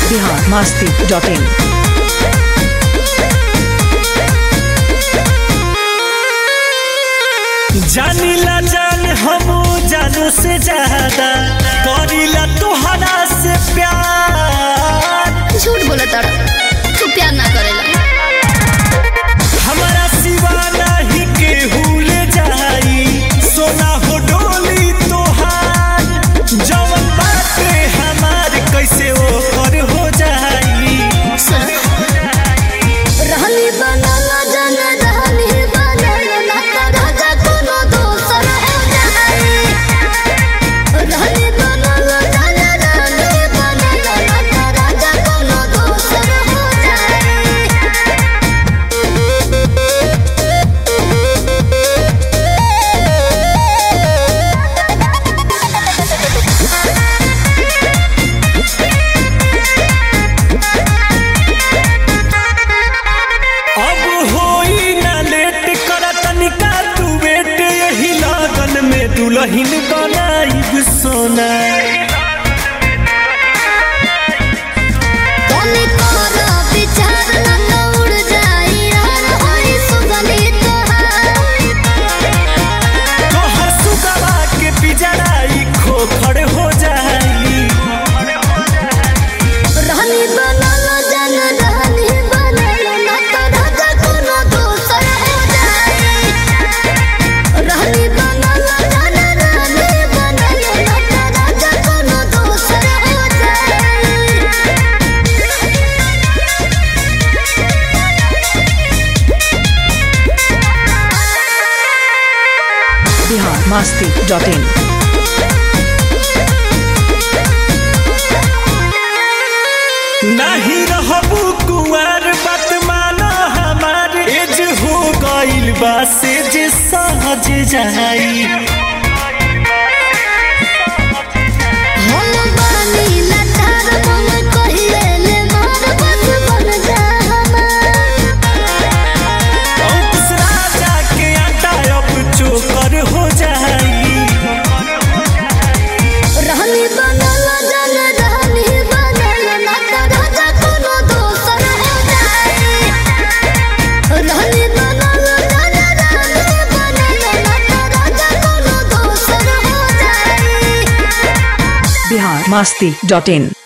Bihar Masti dot in जानीला जान हम जानू से ज्यादा करीला तोहरा से प्यार झूठ बोला तारा तू प्यार ना करेला हमारा सिवा नहीं केहू ले जाई सोना हो डोली तोहार जवन बाटे हमार कैसे ओकर हो जाई सुन रहनी बनल जन रहनी बनल ना कर जा कोनो दोसर हो जाई रहनी बनल जन रहनी बनल ना कर जा कोनो दोसर हो जाई अब होई ना लेट कर तनिका तू बेट यही लगन में दुल्हन बनाई सोना तोनी तोरा विचार न उड़ जाई यार होई सुगली तोहार तोहर सुगवा के पिजड़ाई खोखड़ हो जाई रहनी बनल जन रहनी बनल ना तोरा जा कोनो दोसर हो जाई रहनी बनल जन रहनी बनल ना तोरा जा कोनो दोसर हो जाई बिहार मस्ती डॉट इन नहीं रहबू कुंवर बात माना हमार एज हो गइल बा से जे सहज जाई हम बानी लतार मन कहिले ले मोर बस बन जा हमार अंकुश राजा के आटा अब चोकर हो जाई रहनी बनल जन रहनी बनल ना तोरा जा कोनो दोसर हो जाई रहनी बनल जन रहनी बनल ना तोरा जा कोनो दोसर हो जाई बिहार मस्ती डॉट इन